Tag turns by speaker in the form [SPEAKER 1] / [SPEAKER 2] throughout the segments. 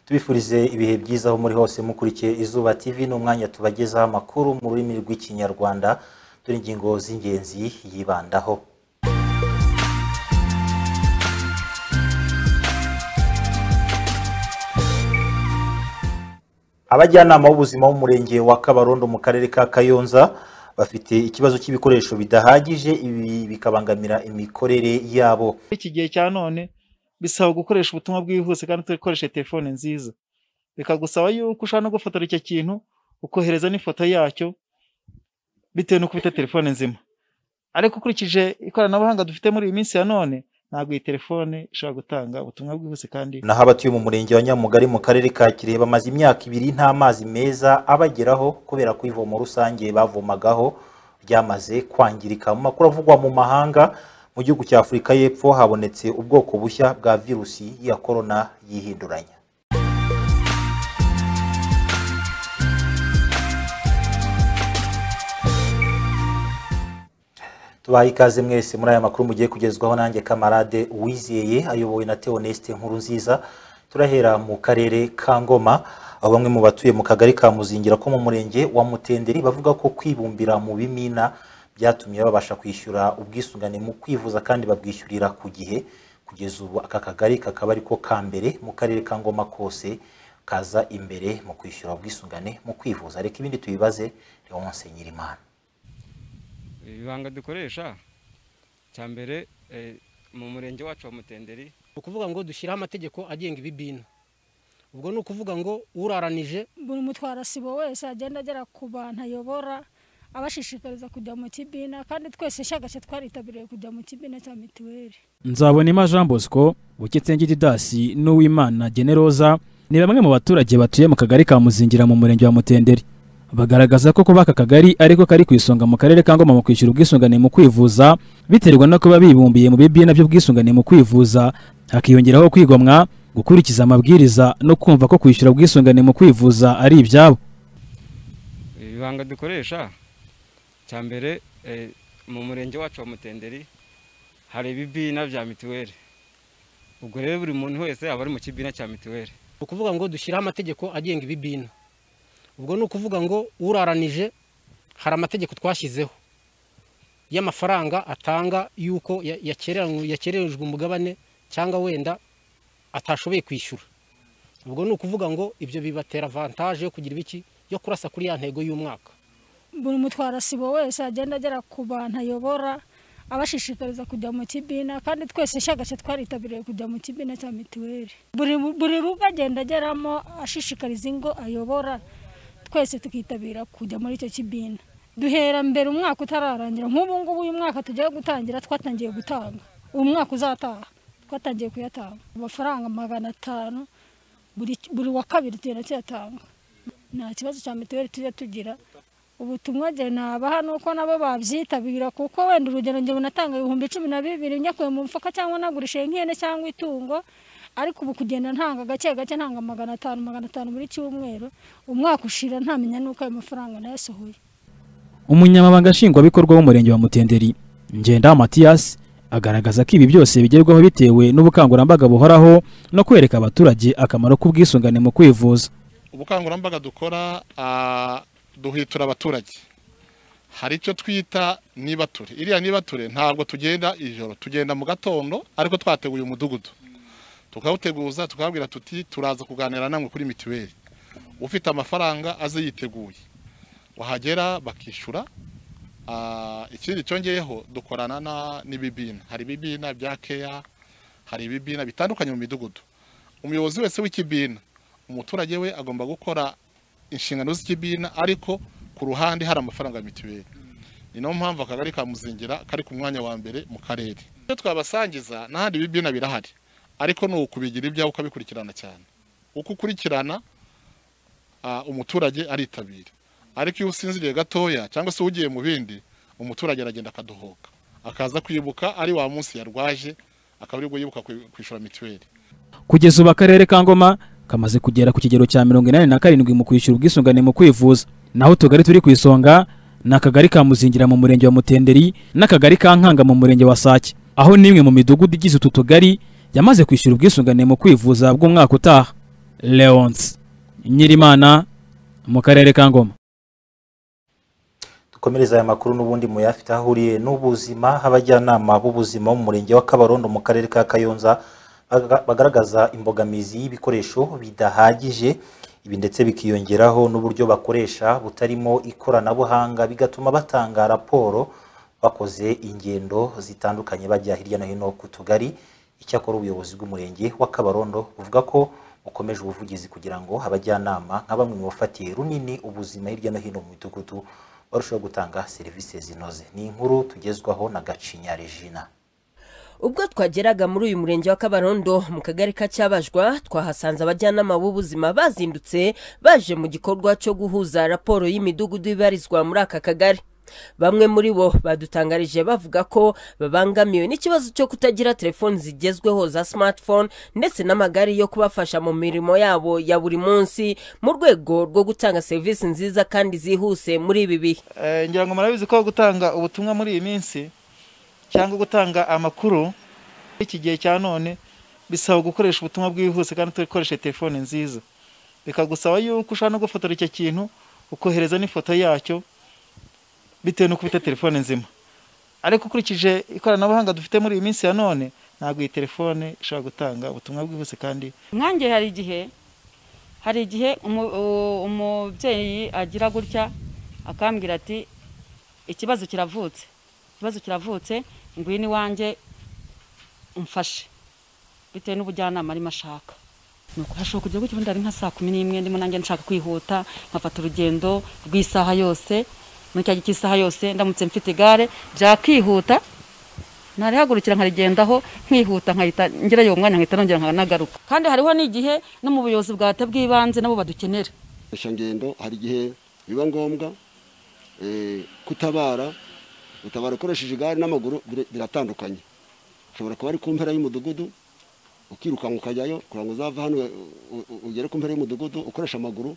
[SPEAKER 1] tubifurize ibihe byiza aho muri hose mukurikiye izuba tv ni umwanya tubagezaho amakuru mu rurimi rw'ikinyarwanda dore ingingo z'ingenzi yibandaho abajyanama b'ubuzima b'umurenge wa kabarondo mu karere ka kayonza bafite ikibazo cy'ibikoresho bidahagije ibi bikabangamira imikorere yabo
[SPEAKER 2] iki gihe cya none bisaba gukoresha ubutumwa bwihuse kandi dukoreshe telefone nziza bikagusaba yuko ushobora no gufotora icyo kintu ukohereza n'ifoto yacyo bitewe nuko ufite telefone nzima ariko ukurikije ikoranabuhanga dufite muri iyi minsi ya none ntabwo iyi telefone ishobora gutanga ubutumwa bwihuse kandi
[SPEAKER 1] naho abatuye mu murenge wa nyamugari mu karere ka kirehe bamaze imyaka ibiri nta mazi meza abageraho kubera ko ivomo rusange bavomagaho ryamaze kwangirika mu makuru avugwa mu mahanga mu gihugu cya afurika y'epfo habonetse ubwoko bushya bwa virusi ya korona yihinduranya tubaha ikaze mwese muri aya makuru mugiye kugezwaho nanjye kamarade uwizeye ayobowe na teoneste nkuru nziza turahera mu karere ka ngoma aho bamwe mu batuye mu kagari ka muzingira ko mu murenge wa mutenderi bavuga ko kwibumbira mu bimina byatumye babasha kwishyura ubwisungane mu kwivuza kandi babwishyurira ku gihe kugeza ubu aka kagari kakaba ariko ka mbere mu karere ka ngoma kose kaza imbere mu kwishyura ubwisungane mu kwivuza reka ibindi tubibaze leonse nyirimana
[SPEAKER 3] ibanga dukoresha cya mbere mu murenge wacu wa mutenderi
[SPEAKER 4] ni ukuvuga ngo dushyireho amategeko agenga ibibina ubwo ni ukuvuga ngo uraranije
[SPEAKER 5] buri mutwarasibo wese agenda agera ku bantu ayobora abashishikariza kujya mu kibina kandi twese shagace twaritabiriye kujya mu kibina cya mituweli
[SPEAKER 6] nzabonema jean bosco buketsenge didasi n'uwimana generoza ni bamwe mu baturage batuye mu kagari ka muzingira mu murenge wa mutenderi bagaragaza ko kuba aka kagari ariko kari ku isonga mu karere ka ngoma mu kwishyura ubwisungane mu kwivuza biterwa no kuba bibumbiye mu bibina by'ubwisungane mu kwivuza hakiyongeraho kwigomwa gukurikiza amabwiriza no kumva ko kwishyura ubwisungane mu kwivuza ari ibyabo
[SPEAKER 3] ibanga dukoresha cya mbere mu murenge wacu wa mutenderi hari ibibina bya mituweli ubwo rero buri muntu wese aba ari mu kibina cya mituweli
[SPEAKER 4] ni ukuvuga ngo dushyireho amategeko agenga ibibina ubwo ni ukuvuga ngo uraranije hari amategeko twashyizeho y'amafaranga atanga y'uko yakererejwe umugabane cyangwa wenda atashoboye kwishyura ubwo ni ukuvuga ngo ibyo bibatera avantaje yo kugira ibiki yo kurasa kuri ya ntego y'umwaka
[SPEAKER 5] buri mutwarasibo wese agenda agera ku bantu ayobora abashishikariza kujya mu kibina kandi twese shagace twaritabiriye kujya mu kibina cya mituweli buri rugo agenda ageramo ashishikariza ingo ayobora twese tukitabira kujya muri icyo kibina duhera mbere umwaka utararangira nk'ubu ngubu uyu mwaka tugiye gutangira twatangiye gutanga uyu mwaka uzataha twatangiye kuyatanga amafaranga magana atanu buri wa kabiri tugenda tuyatanga nta kibazo cya mituweli tujya tugira ubutumwa njye nabaha ni uko nabo babyitabira kuko wenda urugero njye bunatanga ibihumbi cumi na bibiri nyakuye mu mufuka cyangwa nagurishe nk'ihene cyangwa itungo ariko ubu kugenda ntanga gake gake ntanga magana atanu magana atanu buri cyumweru umwaka ushira ntamenya nuko ayo mafaranga nayasohoye
[SPEAKER 6] umunyamabanga nshingwabikorwa w'umurenge wa mutenderi ngenda matiyasi agaragaza ko ibi byose bigerwaho bitewe n'ubukangurambaga buhoraho no kwereka abaturage akamaro k'ubwisungane mu kwivuza
[SPEAKER 7] ubukangurambaga dukora duhitura abaturage hari icyo twita nibature iriya nibature ntabwo tugenda ijoro tugenda mu gatondo ariko twateguye umudugudu tukawuteguza tukababwira tuti turaza kuganira namwe kuri mituweli ufite amafaranga aze yiteguye wahagera bakishyura ikindi cyongeyeho dukorana n'ibibina hari ibibina bya keya hari ibibina bitandukanye mu midugudu umuyobozi wese w'ikibina umuturage we agomba gukora inshingano z'ikibina ariko ku ruhande hari amafaranga ya mituweli ni nayo mpamvu akagari ka muzingira kari ku mwanya wa mbere mu karere iyo twabasangiza n'ahandi ibibina birahari ariko ni ukubigira ibyawe ukabikurikirana cyane uko ukurikirana umuturage aritabira ariko iyo usinziriye gatoya cyangwa se ugiye mu bindi umuturage aragenda akadohoka akaza kwibuka ari wa munsi yarwaje akaba aribwo yibuka kwishyura mituweli
[SPEAKER 6] kugeza ubu akarere ka ngoma kamaze kugera ku kigero cya mirongo inani na karindwi mu kwishyura ubwisungane mu kwivuza naho utugari turi ku isonga ni akagari ka muzingira mu murenge wa mutenderi n'akagari ka nkanga mu murenge wa sake aho n'imwe mu midugudu igize utu tugari yamaze kwishyura ubwisungane mu kwivuza bw'umwaka utaha leonce nyirimana mu karere ka ngoma
[SPEAKER 1] dukomereza aya makuru n'ubundi muyafite aho ahuriye n'ubuzima abajyanama b'ubuzima bo mu murenge wa kabarondo mu karere ka kayonza baga- bagaragaza imbogamizi y'ibikoresho bidahagije ibi ndetse bikiyongeraho n'uburyo bakoresha butarimo ikoranabuhanga bigatuma batanga raporo bakoze ingendo zitandukanye bajya hirya no hino ku tugari icyakora ubuyobozi bw'umurenge wa kabarondo buvuga ko bukomeje ubuvugizi kugira ngo abajyanama nka bamwe mu bafatiye runini ubuzima hirya no hino mu midugudu barushaho gutanga serivisi zinoze ni inkuru tugezwaho na gacinya regina
[SPEAKER 8] ubwo twageraga muri uyu murenge wa kabarondo mu kagari ka cyabajwa twahasanze abajyanama b'ubuzima bazindutse baje mu gikorwa cyo guhuza raporo y'imidugudu ibarizwa muri aka kagari bamwe muri bo badutangarije bavuga ko babangamiwe n'ikibazo cyo kutagira telefoni zigezweho za smartphone ndetse n'amagare yo kubafasha mu mirimo yabo ya buri munsi mu rwego rwo gutanga serivisi nziza kandi zihuse muri ibi bihe
[SPEAKER 2] Eh, ngira ngo murabizi ko gutanga ubutumwa muri iyi minsi cyangwa gutanga amakuru iki gihe cya none bisaba gukoresha ubutumwa bwihuse kandi ukoresha telefone nziza bikagusaba yuko ushobora no gufotora icyo kintu ukohereza n'ifoto yacyo bitewe n'uko ufite telefone nzima ariko ukurikije ikoranabuhanga dufite muri iyi minsi ya none ntabwo iyi telefone ishobora gutanga ubutumwa bwihuse kandi
[SPEAKER 9] nkange hari igihe hari igihe umu- u- umubyeyi agira gutya akambwira ati ikibazo kiravutse ikibazo kiravutse ngwino iwanjye umfashe bitewe n'ubujyanama arimo ashaka nuko hashobora kujya gutya ubundi ari nka saa kumi n'imwe ndimo nanjye nshaka kwihuta nkafata urugendo rw'isaha yose muri cya gihe cy'isaha yose ndamutse mfite igare byakihuta narihagurukira nkarigendaho nkihuta nkahita ngerayo uwo mwanya nkahita nongera nkanagaruka kandi hariho n'igihe no mu buyobozi bwa leta bw'ibanze nabo badukenera
[SPEAKER 10] gukoresha ngendo hari igihe biba ngombwa eh, kutabara gutabara ukoresheje igare n'amaguru bir- biratandukanye ushobora kuba ari ku mpera y'umudugudu ukirukanka ukajyayo kugira ngo uzave hano u- u- ugere ku mpera y'umudugudu ukoresha amaguru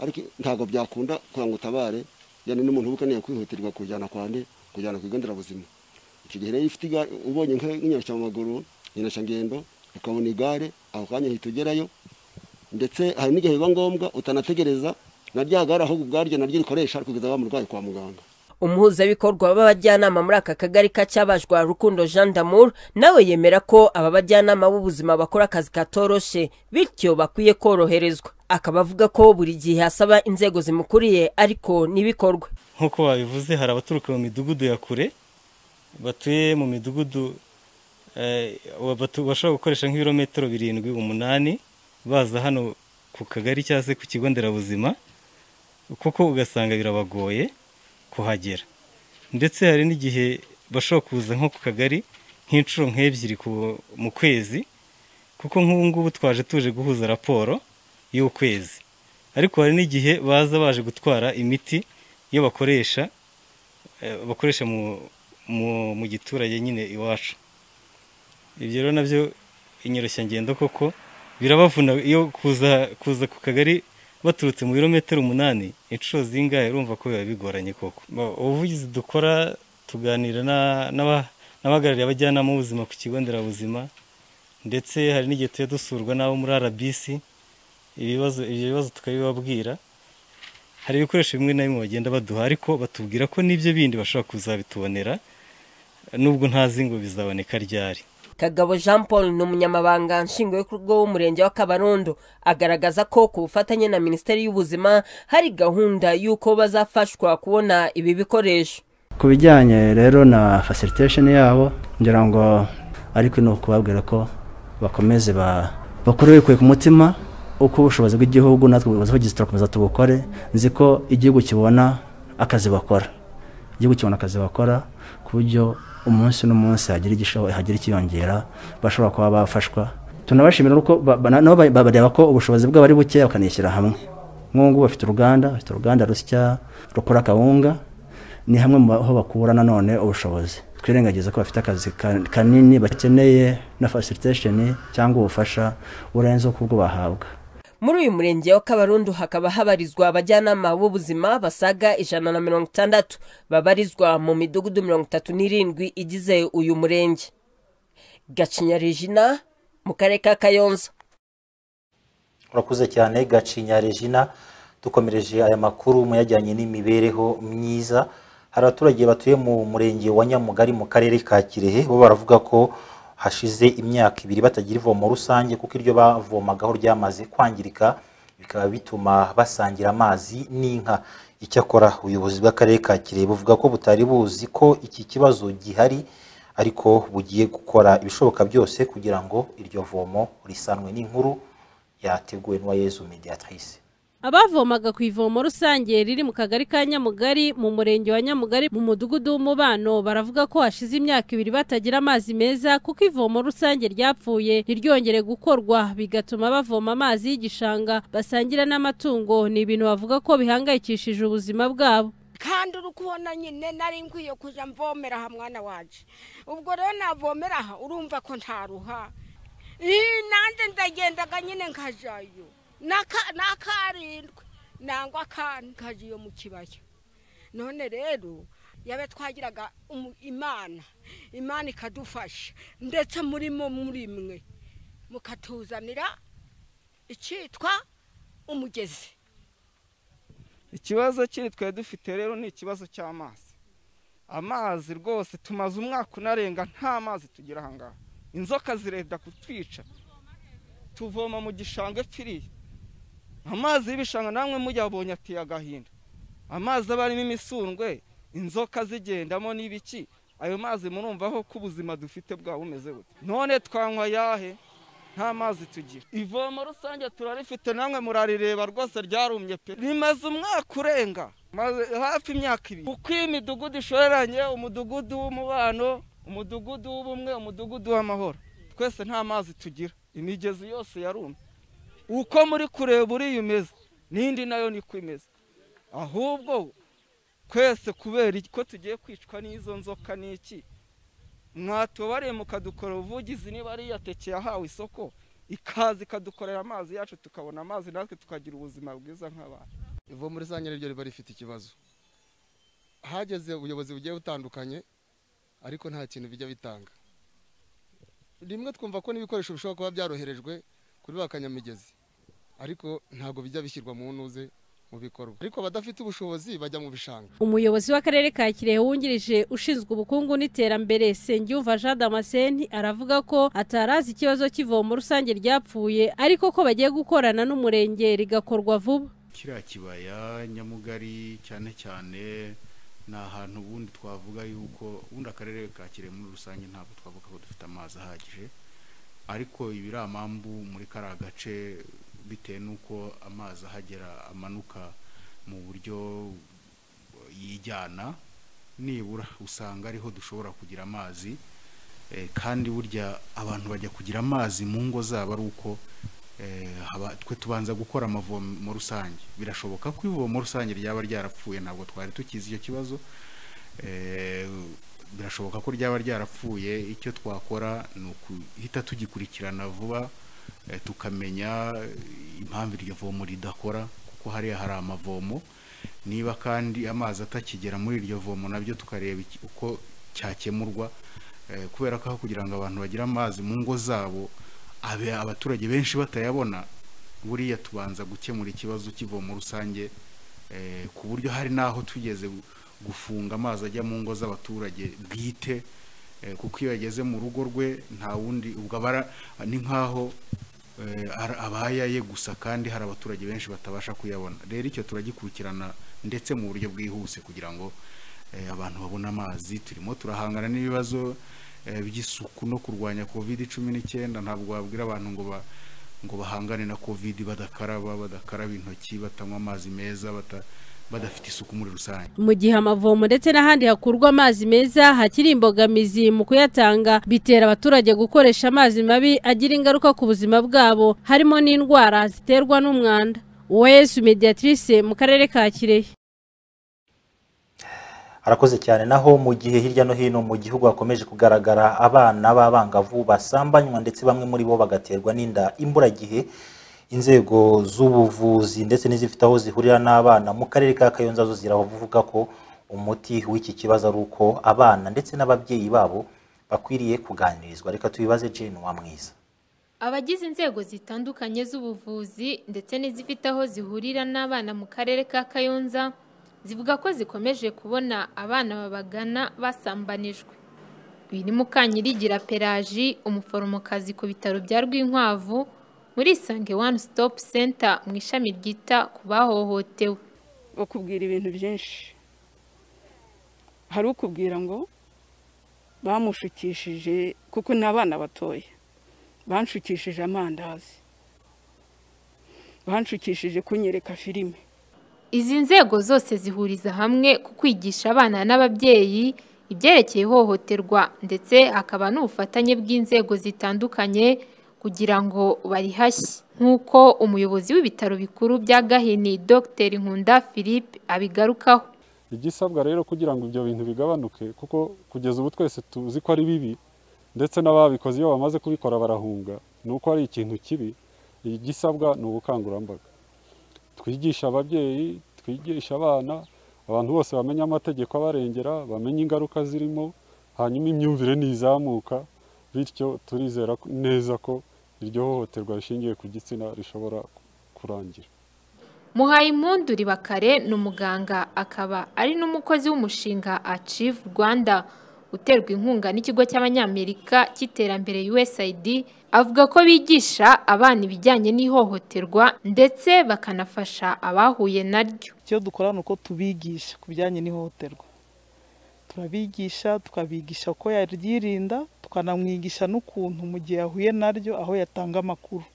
[SPEAKER 10] ariko ntabwo byakunda kugira ngo utabare yani n'umuntu ukeneye kwihutirwa kujyana kwande kujyana ku bigo nderabuzima icyo gihe rero iyo ufite igare ubonye nk'inyoroshya mu maguru inyoroshya ngendo ukabona igare ako kanya uhita ugerayo ndetse hari n'igihe biba ngombwa utanategereza na rya gare ahubwo ubwaryo naryo rikoresha kugeza wa murwayi kwa muganga
[SPEAKER 8] umuhuzabikorwa b'abajyanama muri aka kagari ka cyabajwa rukundo jean damour nawe yemera ko aba bajyanama b'ubuzima bakora akazi katoroshe bityo bakwiye koroherezwa akaba avuga ko buri gihe asaba inzego zimukuriye ariko ntibikorwe
[SPEAKER 11] nk'uko babivuze hari abaturuka mu midugudu ya kure batuye mu midugudu eh, batu- bashobora gukoresha nk'ibirometero birindwi umunani baza hano ku kagari cyangwa se ku kigo nderabuzima kuko ugasanga birabagoye kuhagera ndetse hari n'igihe bashobora kuza nko ku kagari nk'inshuro nk'ebyiri ku- mu kwezi kuko nk'ubu ngubu twaje tuje guhuza raporo y'ukwezi ariko hari n'igihe baza baje gutwara imiti iyo bakoresha eh, bakoresha mu- mu mu giturage nyine iwacu ibyo rero nabyo inyoroshyangendo koko birabavuna iyo kuza kuza ku kagari baturutse mu birometero umunani inshuro zingahe urumva ko biba bigoranye koko Ba- ubuvugizi dukora tuganira na- n'aba- n'abahagarariye abajyanama b'ubuzima ku kigo nderabuzima ndetse hari n'igihe tujya dusurwa n'abo muri rbc ibibazo ibyo bibazo tukabibabwira hari ibikoresho bimwe na bimwe bagenda baduha ariko batubwira ko n'ibyo bindi bashobora kuzabitubonera nubwo ntazi ngo bizaboneka ryari
[SPEAKER 8] kagabo jean paul ni umunyamabanga nshingwabikorwa w'umurenge wa kabarondo agaragaza ko ku bufatanye na minisiteri y'ubuzima hari gahunda y'uko bazafashwa kubona ibi bikoresho
[SPEAKER 12] ku bijyanye rero na facilitation yabo ngira ngo ariko ni ukubabwira ko bakomeze ba bakore bikuye ku mutima uko ubushobozi bw'igihugu natwe ubuvugizi turakomeza tubukore nzi ko igihugu kibona akazi bakora igihugu kibona akazi bakora ku buryo umunsi n'umunsi hagira igishoboye hagira ikiyongera bashobora kuba bafashwa tunabashimira uko ba- ba- nabo ba- bareba ko ubushobozi bwabo ari bukeya bakanishyira hamwe nk'ubu ngubu bafite uruganda bafite uruganda rusya rukora akawunga ni hamwe mu ho bakura nanone ubushobozi twirengagiza ko bafite akazi ka- kanini bakeneye na facilitation cyangwa ubufasha burenze ubwo bahabwa
[SPEAKER 8] muri uyu murenge wa kabarondo hakaba habarizwa abajyanama b'ubuzima basaga ijana na mirongo itandatu babarizwa mu midugudu mirongo itatu n'irindwi igize uyu murenge gacinya regina mu karere ka kayonza
[SPEAKER 1] urakuze cyane gacinya regina dukomereje aya makuru muyajyanye n'imibereho myiza hari abaturage batuye mu murenge wa nyamugari mu karere ka kirehe bo baravuga ko hashize imyaka ibiri batagira ivomo rusange kuko iryo bavomagaho ryamaze kwangirika bikaba bituma basangira amazi n'inka icyakora ubuyobozi bw'akarere ka kirehe buvuga ko butari buzi ko iki kibazo gihari ariko bugiye gukora ibishoboka byose kugira ngo iryo vomo risanwe n'inkuru yateguwe n'uwayezu mediatrice
[SPEAKER 13] abavomaga ku ivomo rusange riri mu kagari ka nyamugari mu murenge wa nyamugari mu mudugudu w'umubano baravuga ko hashize imyaka ibiri batagira amazi meza kuko ivomo rusange ryapfuye ntiryongere gukorwa bigatuma bavoma amazi y'igishanga basangira n'amatungo ni ibintu bavuga ko bihangayikishije ubuzima bwabo
[SPEAKER 14] kandi uri kubona nyine nari nkwiye kujya mvomera aha mwana wacu ubwo rero navomera aha urumva ko ntaruha nanjye ndagendaga nyine nkajyayo n'akarindwi nangwa akandi kajya iyo mu kibaya none rero yaba twagiraga imana imana ikadufasha ndetse muri mo muri mwe mukatuzanira icyitwa umugezi
[SPEAKER 3] ikibazo kiri twari dufite rero ni ikibazo cy'amazi amazi rwose tumaze umwaka unarenga nta mazi tugira aha ngaha inzoka zirenda kutwica tuvoma mu gishanga epfiriye amazi y'ibishanga namwe muyabonye ateye agahinda amazi aba arimo imisundwe inzoka zigendamo n'ibiki ayo mazi murumvaho ko ubuzima dufite bwaba bumeze gute none twanywa ayahe nta mazi tugira ivomo rusange turarifite namwe murarireba rwose ryarumye pe rimaze umwaka urenga hafi imyaka ibiri uko iyi midugudu ishoreranye umudugudu w'umubano umudugudu w'ubumwe umudugudu w'amahoro twese nta mazi tugira imigezi yose yarumye uko muri kureba uriya umeze n'indi nayo niko imeze ahubwo twese kubera ko tugiye kwicwa n'izo nzoka n'iki mwatubariye mukadukora ubuvugizi niba ari iyateke yahawe isoko ikaza ikadukorera amazi yacu tukabona amazi natwe tukagira ubuzima bwiza nk'abantu
[SPEAKER 15] ivomo rusange niryo riba rifite ikibazo hageze ubuyobozi bugiye butandukanye ariko nta kintu bijya bitanga rimwe twumva ko n'ibikoresho bishobora kuba byaroherejwe kuri ba kanyamigezi ariko ntabwo bijya bishyirwa mu ntuze mu bikorwa ariko abadafite ubushobozi bajya mu bishanga
[SPEAKER 13] umuyobozi w'akarere ka kirehe wungirije ushinzwe ubukungu n'iterambere sengiyumva jean damascene aravuga ko atarazi ikibazo cy'ivomo rusange ryapfuye ariko ko bagiye gukorana n'umurenge rigakorwa vuba
[SPEAKER 16] kiriya kibaya nyamugari cyane cyane ni ahantu ubundi twavuga yuko ubundi akarere ka kirehe muri rusange ntabwo twavuga ko dufite amazi ahagije ariko ibiramambu muri kariya gace bitewe n'uko amazi ahagera amanuka mu buryo yijyana nibura usanga ariho dushobora kugira amazi kandi burya abantu bajya kugira amazi mu ngo zabo ari uko twe tubanza gukora amavomo rusange birashoboka ko ivomo rusange ryaba ryarapfuye ntabwo twari tukizi icyo kibazo birashoboka ko ryaba ryarapfuye icyo twakora ni ukuhita tugikurikirana vuba tukamenya impamvu iryo vomo ridakora kuko hariya hari amavomo niba kandi amazi atakigera muri iryo vomo nabyo tukareba uko cyakemurwa kubera ko aho kugira ngo abantu bagire amazi mu ngo zabo abaturage benshi batayabona buriya tubanza gukemura ikibazo cy'ivomo rusange ku buryo hari n'aho tugeze gufunga amazi ajya mu ngo z'abaturage bwite kuko iyo yageze mu rugo rwe nta wundi ubwo abara ni nk'aho abayaye gusa kandi hari abaturage benshi batabasha kuyabona rero icyo turagikurikirana ndetse mu buryo bwihuse kugira ngo abantu babone amazi turimo turahangana n'ibibazo by'isuku no kurwanya covid cumi n'icyenda ntabwo wabwira abantu ngo ngo bahangane na covid badakaraba badakaraba intoki batanywa amazi meza bata badafite isuku muri rusange
[SPEAKER 13] mu gihe amavomo ndetse n'ahandi hakurwa amazi meza hakiri imbogamizi mu kuyatanga bitera abaturage gukoresha amazi mabi agira ingaruka ku buzima bwabo harimo n'indwara ziterwa n'umwanda uwayesu mediatrice mu karere ka kirehe
[SPEAKER 1] arakoze cyane naho mu gihe hirya no hino mu gihugu hakomeje kugaragara abana b'abangavu basambanywa ndetse bamwe muri bo bagaterwa n'inda imburagihe inzego z'ubuvuzi ndetse n'izifite aho zihurira n'abana mu karere ka kayonza zo ziravuga ko umuti w'iki kibazo ari uko abana ndetse n'ababyeyi babo bakwiriye kuganirizwa reka tubibaze jane wa mwiza
[SPEAKER 17] Abagize inzego zitandukanye z'ubuvuzi ndetse n'izifite aho zihurira n'abana mu karere ka Kayonza zivuga ko zikomeje kubona abana babagana basambanijwe. Uyu ni Mukanyirigira Pelaji umuforomokazi ku bitaro bya Rwinkwavu muri Isange One Stop Center mu ishami ryita ku bahohotewe.
[SPEAKER 18] bakubwira ibintu byinshi hari ukubwira ngo bamushukishije kuko ni abana batoya banshukishije amandazi banshukishije kunyereka filime
[SPEAKER 17] Izi nzego zose zihuriza hamwe ku kwigisha abana n'ababyeyi ibyerekeye ihohoterwa ndetse hakaba n'ubufatanye bw'inzego zitandukanye kugira ngo barihashye nk'uko umuyobozi w'ibitaro bikuru bya gahini dr nkunda philippe abigarukaho
[SPEAKER 19] igisabwa rero kugira ngo ibyo bintu bigabanuke kuko kugeza ubu twese tuzi ko ari bibi ndetse n'ababikoze iyo bamaze kubikora barahunga ni uko ari ikintu kibi igisabwa ni ubukangurambaga twigisha ababyeyi twigisha abana abantu bose bamenye amategeko abarengera bamenye ingaruka zirimo hanyuma imyumvire ntizamuka bityo turizera neza ko iryo hohoterwa rishingiye ku gitsina rishobora kurangira
[SPEAKER 17] muhayimpundu ribakare ni umuganga akaba ari n'umukozi w'umushinga achieve rwanda uterwa inkunga n'ikigo cy'abanyamerika cy'iterambere usaid avuga ko bigisha abana ibijyanye n'ihohoterwa ndetse bakanafasha abahuye naryo
[SPEAKER 20] icyo dukora ni uko tubigisha ku bijyanye n'ihohoterwa turabigisha tukabigisha uko yaryirinda tukanamwigisha n'ukuntu mu gihe yahuye naryo aho yatanga amakuru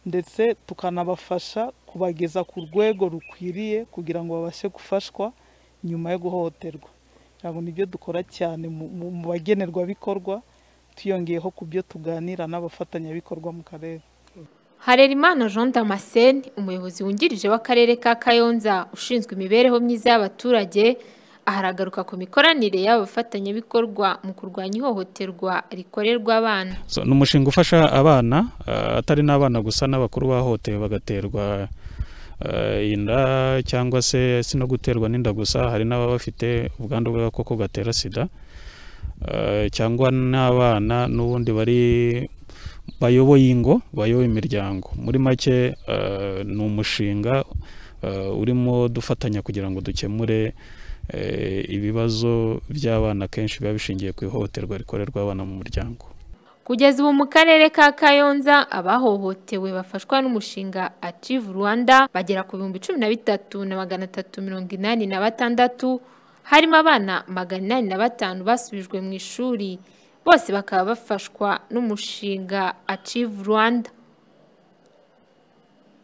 [SPEAKER 20] ndetse tukanabafasha kubageza ku rwego rukwiriye kugira ngo babashe gufashwa nyuma yo guhohoterwa ntabwo nibyo dukora cyane mu bagenerwabikorwa tuyongeyeho ku byo tuganira n'abafatanyabikorwa mu karere
[SPEAKER 17] harerimana jean damascene umuyobozi wungirije w'akarere ka kayonza ushinzwe imibereho myiza y'abaturage aharagaruka ku mikoranire y'aba bafatanyabikorwa mu kurwanya ihohoterwa rikorerwa abana
[SPEAKER 21] So, ni umushinga ufasha abana ah, atari n'abana gusa n'abakuru bahohotewe bagaterwa ah, inda cyangwa se si no guterwa n'inda gusa hari n'ababa bafite ubwandu bw'agakoko gatera sida Ah, cyangwa n'abana n'ubundi bari bayoboye ingo bayoboye imiryango muri make ah, ni umushinga ah, urimo dufatanya kugira ngo dukemure eh, ibibazo by'abana kenshi biba bishingiye ku ihohoterwa rikorerwa abana mu muryango
[SPEAKER 17] kugeza ubu mu karere ka kayonza abahohotewe bafashwa n'umushinga achieve rwanda bagera ku bihumbi cumi na bitatu na magana atatu mirongo inani na batandatu harimo abana magana inani na batanu basubijwe mu ishuri bose bakaba bafashwa n'umushinga achieve rwanda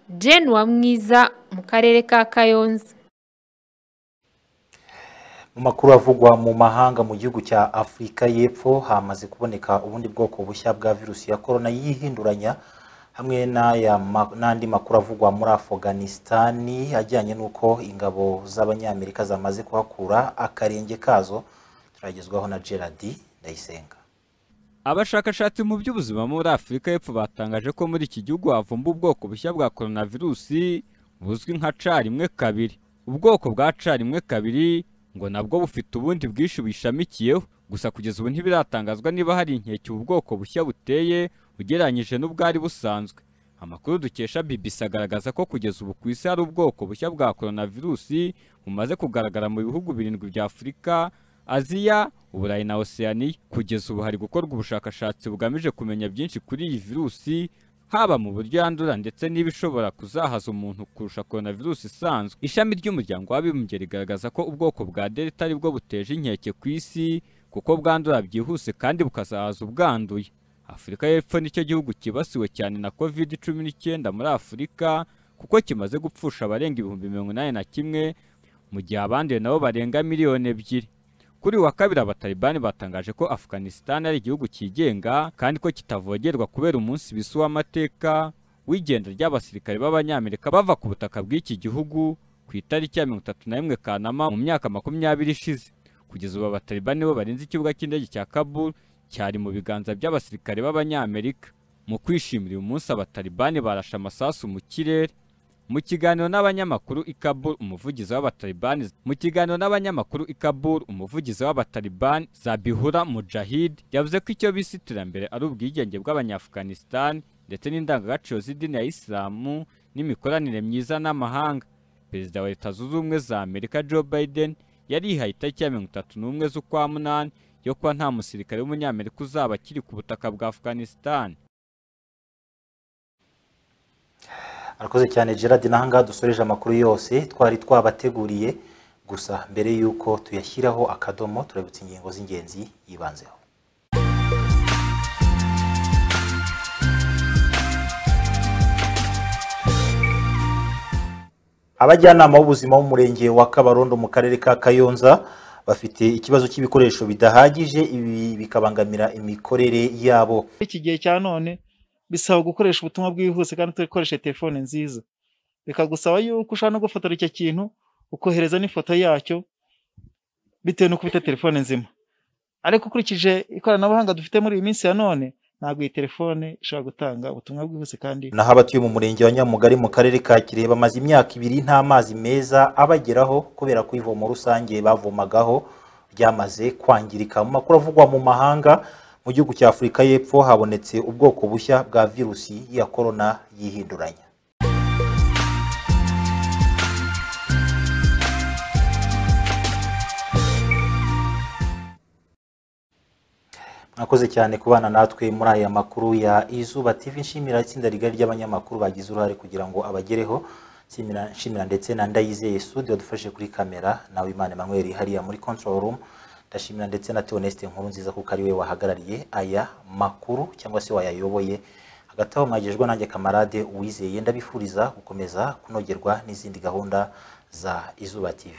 [SPEAKER 17] jane wamwiza mu karere ka kayonza
[SPEAKER 1] mu makuru avugwa mu mahanga mu gihugu cya afurika y'epfo hamaze kuboneka ubundi bwoko bushya bwa virusi ya korona yihinduranya hamwe n'aya ma- n'andi makuru avugwa muri afuganisitani ajyanye n'uko ingabo z'abanyamerika zamaze kuhakura akarenge kazo turagezwaho na gerard ndayisenga
[SPEAKER 22] abashakashatsi mu by'ubuzima muri afurika y'epfo batangaje ko muri iki gihugu havumba ubwoko bushya bwa koronavirusi buzwi nka ca rimwe kabiri ubwoko bwa ca rimwe kabiri ngo nabwo bufite ubundi bwinshi buyishamikiyeho gusa kugeza ubu ntibiratangazwa niba hari inkeke ubu bwoko bushya buteye ugereranyije n'ubwari busanzwe amakuru dukesha BBC agaragaza ko kugeza ubu ku isi hari ubwoko bushya bwa koronavirusi bumaze kugaragara mu bihugu birindwi bya afurika aziya uburayi na oceania kugeza ubu hari gukorwa ubushakashatsi bugamije kumenya byinshi kuri iyi virusi haba mu buryo yandura ndetse n'ibishobora kuzahaza umuntu kurusha koronavirusi isanzwe ishami ry'umuryango w'abibumbye rigaragaza ko ubwoko bwa delta aribwo buteje inkeke ku isi kuko bwandura byihuse kandi bukazahaza ubwanduye afurika y'epfo nicyo gihugu cyibasiwe cyane na covid cumi n'icyenda muri afurika kuko kimaze gupfusha abarenga ibihumbi mirongo inani na kimwe mu gihe abanduye nabo barenga miliyoni ebyiri kuri uyu wa kabiri abatalibani batangaje ko afganisitani ari igihugu cyigenga kandi ko kitavogerwa kubera umunsi bisi w'amateka w'igenda ry'abasirikare b'abanyamerika bava ku butaka bw'iki gihugu ku itariki ya mirongo itatu na rimwe kanama mu myaka makumyabiri ishize kugeza ubu abatalibani bo barinze ikibuga cy'indege cya kabul cyari mu biganza by'abasirikare b'abanyamerika mu kwishimira uyu munsi abatalibani barashe amasasu mu kirere mu kiganiro n'abanyamakuru i Kabul umuvugizi w'abatalibani mu kiganiro n'abanyamakuru i Kabul umuvugizi w'abatalibani Zabihura Mujahid yavuze ko icyo bise iterambere ari ubwigenge bw'abanyafuganisitani ndetse n'indangagaciro z'idini ya isilamu n'imikoranire myiza n'amahanga perezida wa leta zunze ubumwe za amerika joe biden yarihaye itariki ya mirongo itatu n'umwe z'ukwa munani yo kuba nta musirikare w'umunyamerika uzaba akiri ku butaka bwa afghanistan
[SPEAKER 1] arakoze cyane gerard n'ahangaha dusoreje amakuru yose twari twabateguriye gusa mbere y'uko tuyashyiraho akadomo turabitse ingingo z'ingenzi yibanzeho abajyanama b'ubuzima b'umurenge wa kabarondo mu karere ka kayonza bafite ikibazo cy'ibikoresho bidahagije ibi bikabangamira imikorere yabo
[SPEAKER 2] iki gihe cya none bisaba gukoresha ubutumwa bwihuse kandi ukoresha telefone nziza bikagusaba yuko ushobora no gufotora icyo kintu ukohereza n'ifoto yacyo bitewe n'uko ufite telefone nzima ariko ukurikije ikoranabuhanga dufite muri iyi minsi ya none ntabwo iyi telefone ishobora gutanga ubutumwa bwihuse kandi
[SPEAKER 1] naho abatuye mu murenge wa nyamugari mu karere ka kirehe bamaze imyaka ibiri nta mazi meza abageraho kubera ko ivomo rusange bavomagaho ryamaze kwangirika mu makuru avugwa mu mahanga mu gihugu cya afurika y'epfo habonetse ubwoko bushya bwa virusi ya korona yihinduranya mwakoze cyane kubana natwe muri aya makuru ya izuba tv nshimira itsinda rigari ry'abanyamakuru bagize uruhare kugira ngo abagereho nshimira nshimira ndetse na ndayizeye studio dufashe kuri kamera nawe imana emmanuel hariya muri control room ndashimira ndetse na Theoneste nkuru nziza kuko ari we wahagarariye aya makuru cyangwa se wayayoboye hagati aho mwagejwe nanjye kamarade uwizeye ndabifuriza gukomeza kunogerwa n'izindi gahunda za izuba tv